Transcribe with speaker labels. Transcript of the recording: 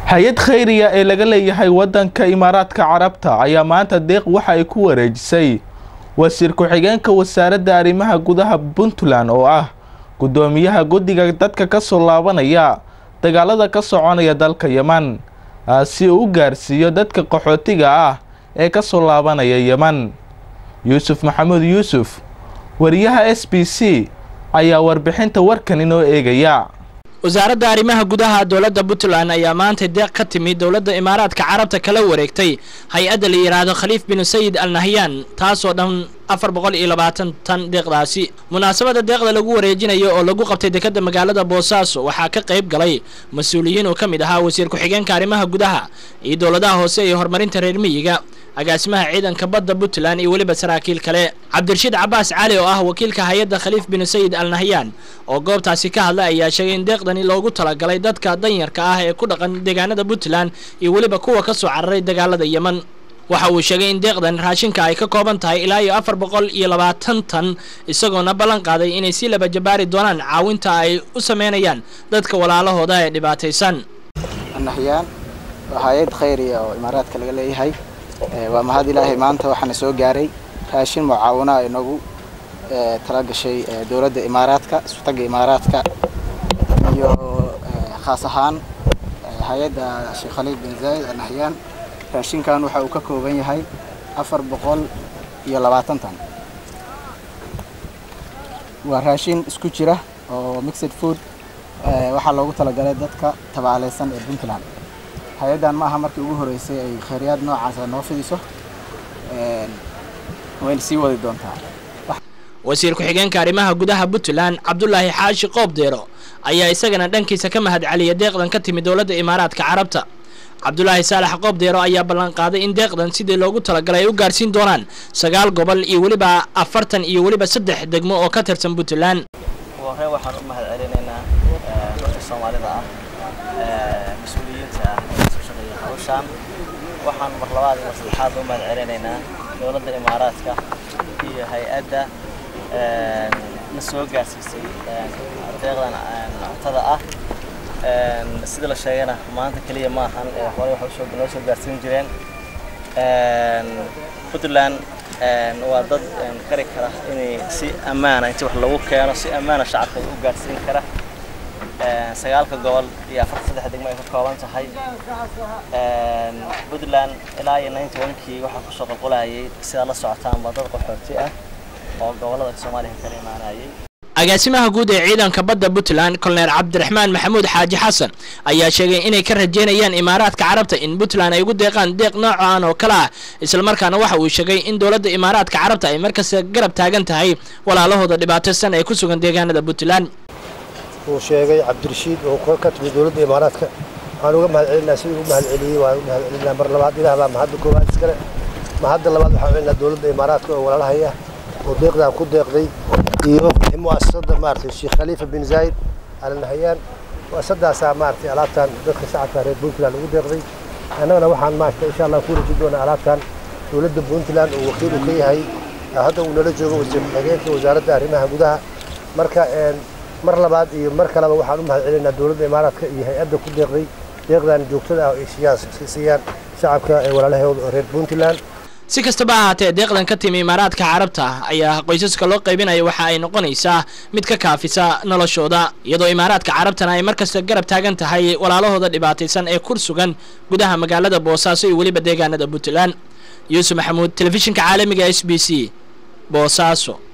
Speaker 1: hay-ad khayriya ee laga leeyahay waddanka imaaraadka carabta ayaa maanta deeq waxa ay ku wareejisay wasiir ku-xigeenka wasaaradda arrimaha gudaha puntland oo ah guddoomiyaha guddiga dadka ka soo laabanaya dagaalada ka soconaya dalka yeman si uu u gaarsiiyo dadka qaxootiga ah ee ka soo laabanaya yeman yuusuf maxamuud yuusuf wariyaha s b c ayaa warbixinta warkan inoo eegaya
Speaker 2: wasaaradda arrimaha gudaha dowladda puntland ayaa maanta deeq ka timi dowladda imaaraadka carabta kala wareegtay hay-adda la yidhaahdo khaliif binu sayid al nahyan taasoo dhan afar boqol iyo labaatan tan deeqdaasi munaasabadda deeqda lagu wareejinayo oo lagu qabtay dekadda magaalada boosaaso waxaa ka qayb galay mas-uuliyiin oo ka mid ahaa wasiir ku-xigeenka arrimaha gudaha iyo dowladaha hoose iyo horumarinta reer miyiga agaasimaha ciidanka badda puntland iyo weliba saraakiil kale cabdirashiid cabaas cali oo ah wakiilka hay-adda khaliif binu sayid al nahyan oo goobtaasi ka hadlay ayaa sheegay in deeqdani loogu talagalay dadka danyarka ah ee ku dhaqan deegaanada puntland iyo weliba kuwa ka soo cararay dagaalada yeman waxa uu sheegay in deeqdan raashinka ay ka kooban tahay ilaa iyo afar boqol iyo labaatan tan isagoona ballan qaaday inay si laba jabaari doonaan caawinta ay u sameynayaan dadka walaalahooda ee dhibaataysan
Speaker 3: nahyaan waa hay-ad khayriya oo imaaraadka laga leeyahay waa mahad ilaahay maanta waxaana soo gaaray raashin mucaawina ay noogu tala gashay dowladda imaaraadka isutaga imaaraadka iyo khaas ahaan hay-adda sheekh khaliil bin zaayid al nahyaan raashinkan waxa uu ka kooban yahay afar boqol iyo labaatan tan waa raashin isku jira oo mixed food waxaa loogu talagalay dadka tabaaleysan ee puntland hay-addan ma aha markii ugu horeysay ay khayriyaad noocaasa noo fidiso wayna sii wadi doontaa
Speaker 2: wasiir ku-xigeenka arrimaha gudaha puntland cabdulaahi xaashi qoobdeero ayaa isagana dhankiisa ka mahad celiya deeqdan ka timi dowladda imaaraadka carabta cabdulaahi saalax qoobdeero ayaa ballan qaaday in deeqdan sidii loogu talagalay ay u gaarsiin doonaan sagaal gobol iyo weliba afartan iyo weliba saddex degmo oo ka tirsan puntland
Speaker 4: hore waxaan u mahad celinaynaa dadka soomaalida ah mas-uuliyiinta ah ee soo shaqeeya hawshaan waxaan mar labaad iyo mar saddexaad u mahad celinaynaa dowladda imaaraadka iyo hay-adda na soo gaarsiisay deeqdan cuntada ah sida la sheegana maanta keliya ma ahan hore waxay noo soo gaarsiin jireen puntland waa dad kari kara inay si ammaana inta wax lagu keeno si ammaana shacabka u gaarsiin kara sagaalka gobol iyo afarta saddex degmo ay ka kooban tahay puntland ilaa iyo ninety onkii waxaa kusoo qolqolayay sidaa la socotaanba dad qaxooti ah oo gobolada soomaaliya kala imaanayay
Speaker 2: agaasimaha guud ee ciidanka badda puntland kolonel cabdiraxmaan maxamuud xaaji xasan ayaa sheegay inay ka rajeynayaan imaaraadka carabta in puntland ay ugu deeqaan deeq noocan oo kale ah islamarkaana waxa uu sheegay in dowladda imaaraadka carabta ay markasta garab taagan tahay walaalahooda dhibaataysan ee ku sugan deegaanada puntland
Speaker 5: uu sheegay cabdirashiid oo ka timi dowladda imaaraadka waxaan uga mahad celinaa sidii u mahad celiyey waan u mahad celinaa mar labaad ilaah baa mahadda koowaad iskale mahadda labaad waxaan celinaa dowladda imaaraadka oo walaalahaya oo deeqdan ku deeqday iyo muasasada maaragtay sheekh khaliifa bin zaayid al nahayaan muasasadaasaa maaragtay alaabtan dadka shacabka reer puntland ugu deeqday annagana waxaan maaragtay insha allah ku rajin doonaa alaabtan dowladda puntland oo wakiil uu ka yahay hadda uu nala joogo wasiir ku-xigeenka wasaaradda arrimaha gudaha marka mar labaad iyo mar kaleba waxaan u mahad celinaynaa dowladda imaaraadka iyo hay-adda ku deeqday deeqdan joogtada ah oo ay siiyaan shacabka ee walaalahooda reer puntland
Speaker 2: si kastaba ahaatee deeqdan ka timi imaaraadka carabta ayaa qoysaska loo qaybinaya waxa ay noqonaysaa mid ka kaafisa noloshooda iyadoo imaaraadka carabtana ay markasta garab taagan tahay walaalahooda dhibaataysan ee kur sugan gudaha magaalada boosaaso iyo weliba deegaanada puntland yuusuf maxamuud telefishinka caalamiga s b c boosaaso